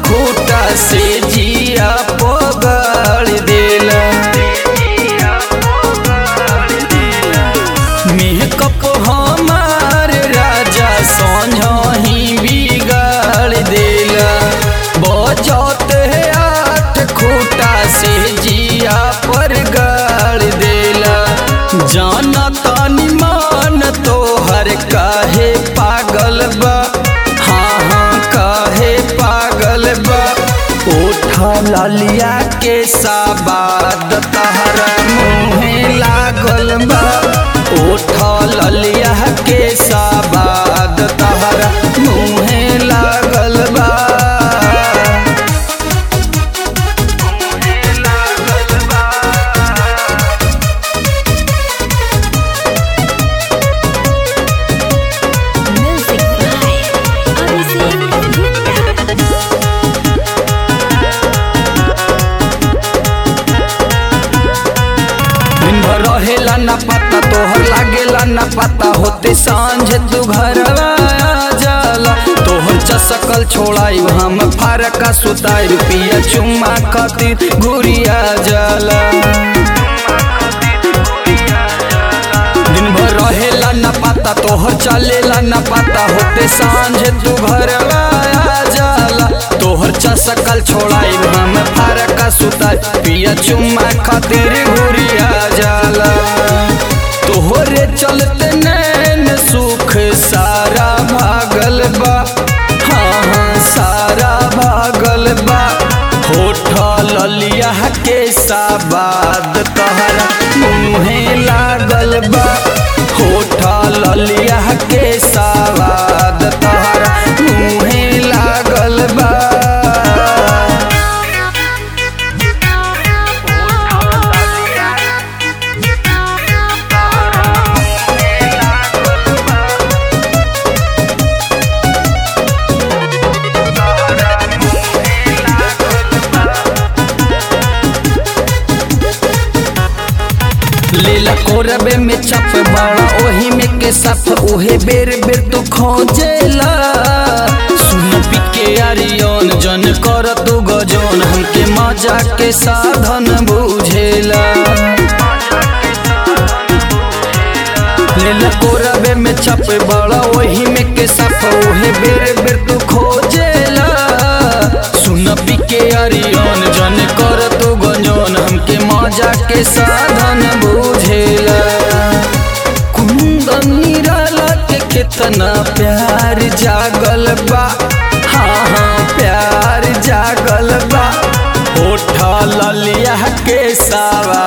खूटा से जिया पगाड़ देला मेकअप हमार राजा सोझही बिगाड़ देला बजत है आठ खूटा से जिया पर गाड़ देला जाना तानी मान तोहर काहे पागल बा हाँ हाँ काहे पागल बा उठा लालिया के साबाद तहरा मुँहे लागल बा उठा लालिया के साबाद तहरा मुँहे लागल बा Music by Abhishek Gupta. दिन भर रहेला न पता तोहर लागेला न पता होते सांझ तू घर जाला तोहर चसकल छोड़ाई हम फारका सुताई रुपिया चुम्मा खातिर घुरिया जाला दिन भर रहेला न पता तोहर चलेला न पता होते सांझ तू घर जाला तोहर चसकल छोड़ाई हम फारका सुताई पिया चुम्मा खातिर घुरिया जाला तोहरे चलते नैन सुख सारा भागल बा हाँ हाँ सारा भागल बा होठा ललिया के साबाद तहरा मुँहे लागल बा होठा ललिया के साबाद तहरा मुँहे लागल बा लीला कोरबे में चप बड़ा ओही में के सफ उहे बेर बेर तू खोजेला सुन पिके आरियन जन कर तू गजन हमके मजा के साधन बुझेला लीला कोरबे में चप बड़ा ओही में के सफ उहे बेर बेर तू खोजेला सुन पिके आरियन जन कर तू गजन हमके मजा के साधन बुझेला कुंदन निराला के कितना प्यार जागल बा हाँ हाँ प्यार जागल बा उठा ललिया के सावा